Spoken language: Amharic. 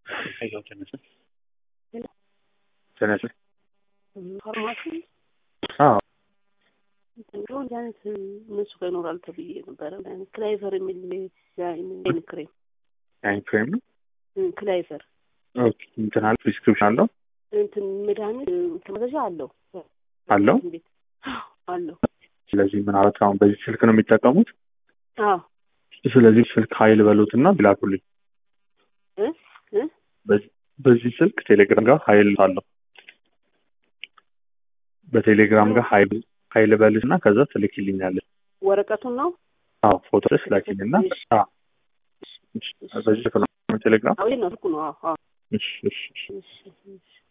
ሄሎ ተነስ ተነስ ፋርማሲ አዎ እንደው እንዲህ አይነት እነሱ ጋር ይኖራል ተብዬ ነበረ። ክላይቨር የሚል አይን ክሬም አይን ክሬም ነው ክላይቨር ኦኬ እንትን አለ ፕሪስክሪፕሽን አለው እንትን መድኃኒት ተመዘዣ አለው አለው ቤት አለው። ስለዚህ ምናልባት አሁን በዚህ ስልክ ነው የሚጠቀሙት አዎ ስለዚህ ስልክ ሀይል በሉትና ቢላኩልኝ እ እ በዚህ- በዚህ ስልክ ቴሌግራም ጋር ሀይል አለው በቴሌግራም ጋር ሀይል ሀይል በልሽ እና ከዛ ትልክልኛለች ወረቀቱን ነው አዎ ፎቶ ስላኪልና አዎ እሺ፣ በዚህ ስልክ ነው ቴሌግራም አዎ ይሄ ነው ስልኩ ነው። አዎ አዎ እሺ እሺ እሺ እሺ እሺ